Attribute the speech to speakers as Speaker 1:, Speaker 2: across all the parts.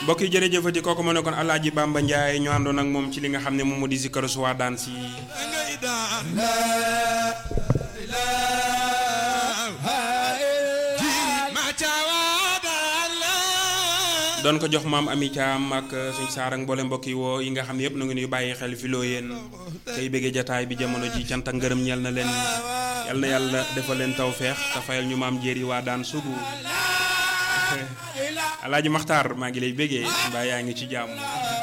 Speaker 1: mbokk yi jërëjëfati kooku ma ne kon Alaaji Bamba Ndiaye ñu àndoon ak moom ci li nga xam ne moom moo di zikkaru su waa daan si doon ko jox maam Ami Thiam ak suñ saar ak mboole mbokk yi woo yi nga xam ne yëpp na ngi nuy bàyyi xel fi loo yéen tey bëggee jataay bi jamono ji cant ak ngërëm ñeel na leen yal na yàlla defal leen tawfeex te fayal ñu maam jéeri waa daan sugu alaaji maxtaar maa ngi lay bëggee mbaa yaa ngi ci jàmm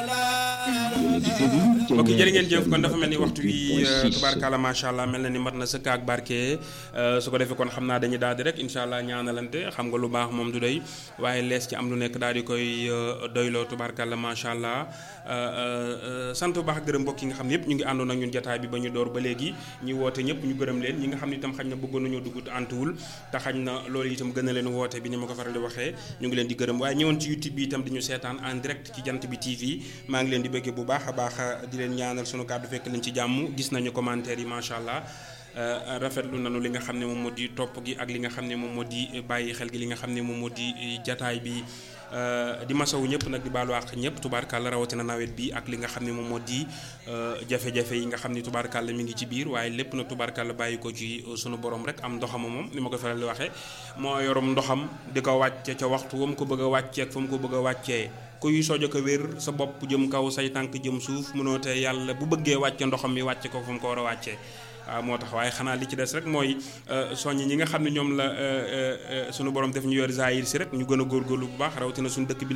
Speaker 1: mbokk yi jërë ngeen jëf kon dafa mel ni waxtu wi tubaarkàlla macha allah mel na ni mat na sëkk ak barke su ko defee kon xam naa dañuy daal di rek incha allah ñaanalante xam nga lu baax moom du doy waaye lees ci am lu nekk daal di koy doyloo tubaarkàlla macha allah sant bu baax gërëm mbokk yi nga xam ne yëpp ñu ngi àndoon ak ñun jataay bi ba ñu door ba léegi ñi woote ñëpp ñu gërëm leen ñi nga xam ne itam xañ na bëggoon nañoo dugg antuwul te xañ na loolu itam gën a leen woote bi ni ma ko faral di waxee ñu ngi leen di gërëm waaye ñëwoon ci youtube bi itam di ñu seetaan en direct ci jant bi tv maa ngi leen di bëggee bu baax a baax di leen ñaanal sunu kàddu fekk leen ci jàmm gis nañu commentaire yi macha allah rafetlu nañu li nga xam ne moom moo di topp gi ak li nga xam ne moom moo di bàyyi xel gi li nga xam ne moom moo di jataay bi di masawu ñëpp nag di baalu àq ñëpp tubaarkàlla rawatina nawet bi ak li nga xam ne moom moo di jafe-jafe yi nga xam ne tubaarkàlla mi ngi ci biir waaye lépp nag tubaarkàlla bàyyi ko ci sunu borom rek am ndoxama moom ni ma ko faral di waxee moo yorum ndoxam di ko wàcce ca waxtu wa mu ko bëgg a wàccee ak fa mu ko bëgg a wàccee kuy sojo ko wér sa bopp jëm kaw say tànk jëm suuf mënoo te yàlla bu bëggee wàcce ndoxam mi wàcce ko fa mu ko war a wàccee waaw moo tax waaye xanaa li ci des rek mooy soññ ñi nga xam ne ñoom la sunu borom def ñu yor zaayir si rek ñu gën a góorgóorlu bu baax rawatina suñu dëkk bi